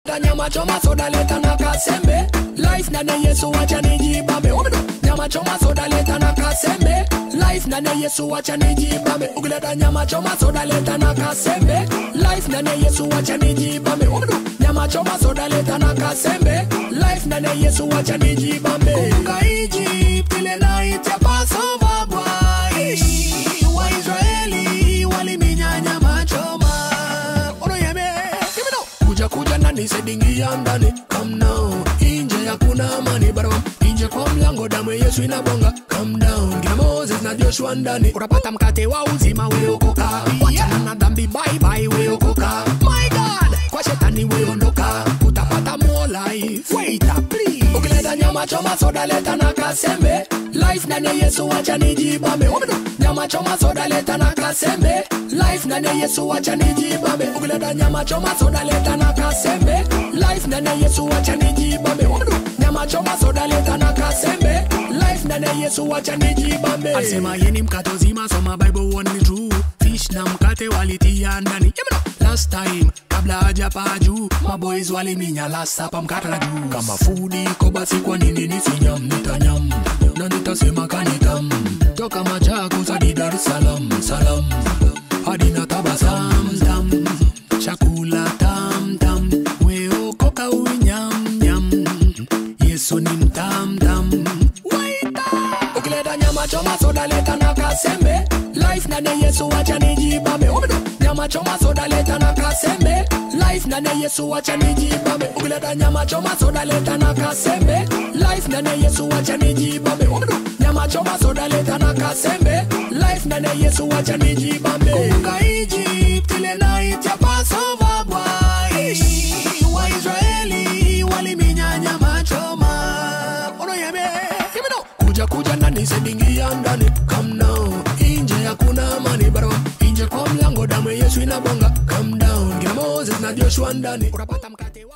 nyama choma soda leta na kasembe life ndani ya yesu wacha nijibambe Omedo. nyama choma soda leta na kasembe life ndani ya yesu wacha nijibambe ukileta nyama choma soda leta na kasembe life ndani ya yesu wacha nijibambe Omedo. nyama choma soda leta na kasembe life ndani ya yesu wacha nijibambe kumbuka Egypt ile night ya Passover boy Waisraeli waliminya nyama choma Unoyeme Give it up kuja kuja ndani sedingia ndani come now inje hakuna amani barabam inje kwa mlango damu ya yesu inabonga come down kina moses na joshua ndani utapata mkate wa uzima weokoka wachana na dhambi bye bye weokoka my god kwa shetani weondoka utapata more life wait up please ukileta nyama choma soda leta na kasembe life ndani ya yesu wacha nijibambe Omedo. nyama choma soda leta na kasembe life ndani ya yesu wacha nijibambe ukileta nyama choma soda leta na kasembe life ndani ya yesu wacha nijibambe Omedo. nyama choma soda leta na kasembe life ndani ya yesu wacha nijibambe alisema yeni mkate uzima soma bible one ni true fish na mkate walitia ndani Yemeno. last time kabla hajapaa juu maboys waliminya last hapa mkate na juu kama fudi iko basi kwa nini nisinyam nitanyam na nitasema kanitam toka Machakos hadi Dar es Salaam salam hadi na tabasam tam chakula tam tam weokoka unyam nyam Yesu ni mtam tam Waita ukileta nyama choma soda leta na kasembe life ndani ya Yesu wacha nijibambe Omedo. nyama choma soda leta na kasembe life ndani ya Yesu wacha nijibambe ukileta nyama choma soda leta na kasembe life ndani ya Yesu wacha nijibambe Omedo. nyama choma soda leta na kasembe life ndani ya Yesu wacha nijibambe kumbuka Egypt ile night ya Passover boy Waisraeli waliminya nyama choma Unoyeme Give it up. kuja kuja ndani sedingia ndani come now inje hakuna amani barabara inje kwa mlango damu ya Yesu inabonga come down kina Moses na Joshua ndani utapata mkate wa